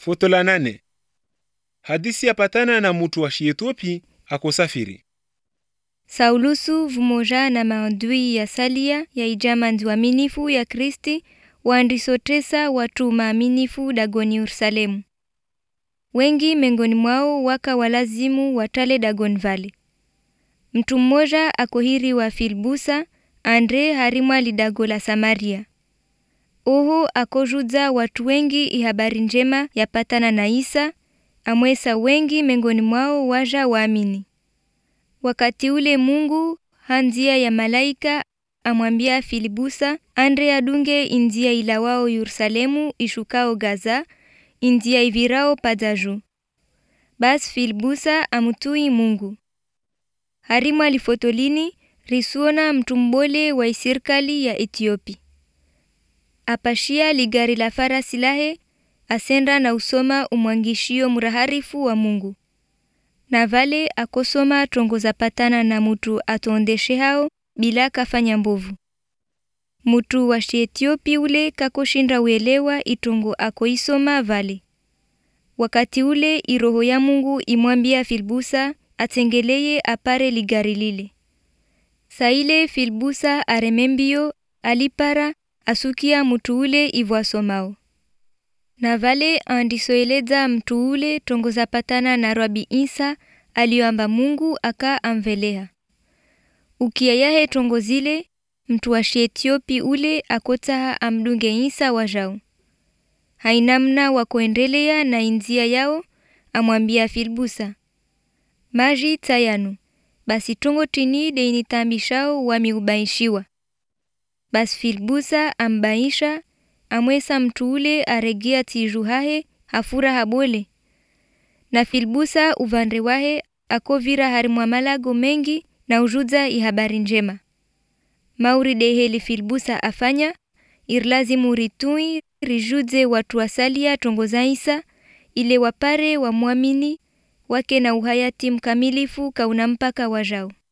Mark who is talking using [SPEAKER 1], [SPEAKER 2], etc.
[SPEAKER 1] Foto la nane. Hadisi yapatana na mutu wa Shietiopi akosafiri.
[SPEAKER 2] Saulusu vumoja na maadui ya salia ya ijamanzi waaminifu ya Kristi waandisotesa watu maaminifu dagoni Yerusalemu. Wengi miongoni mwao waka walazimu watale dagon vale. Mtu mmoja akohiri wa Filbusa Andre harimwa lidago la Samaria. Oho akojuza watu wengi ihabari njema yapatana na Isa amwesa wengi miongoni mwao waja waamini. Wakati ule Mungu hanzia ya malaika amwambia Filibusa Andre adunge inzia ila wao Yerusalemu ishukao Gaza inzia ivirao padaju. Bas Filibusa amutui Mungu. Harimwa lifotolini risuona mtu mbole wa isirkali ya Etiopi. Apashia ligari la farasi lahe asenda na usoma umwangishio muraharifu wa Mungu. Na vale akosoma tongoza patana na mutu atondeshe hao bila kafanya mbovu. Mutu wa Etiopi ule kakoshinda uelewa itongo akoisoma vale. Wakati ule iroho ya Mungu imwambia Filbusa atengeleye apare ligari lile. Saile Filbusa aremembio alipara asukia mutu ule ivwasomao. Na vale andisoeleza mtu ule tongoza patana na Rabi Isa aliyoamba Mungu aka amvelea. Ukia yahe tongo zile mtu wa Etiopi ule akotaha amdunge Isa wajao. Hainamna wa kuendelea na inzia yao amwambia Filbusa. Maji tayanu. Basi tongo tini de initambishao wamiubaishiwa. Basi Filbusa ambaisha amwesa mtu ule aregea tijuhahe hafura habole. Na Filbusa uvande wahe akovira harimwa malago mengi na ujuza ihabari njema. Mauri deheli Filbusa afanya irlazimu ritui rijuze watu wasalia tongoza Isa ile wapare wa muamini wake na uhayati mkamilifu kauna mpaka wajao.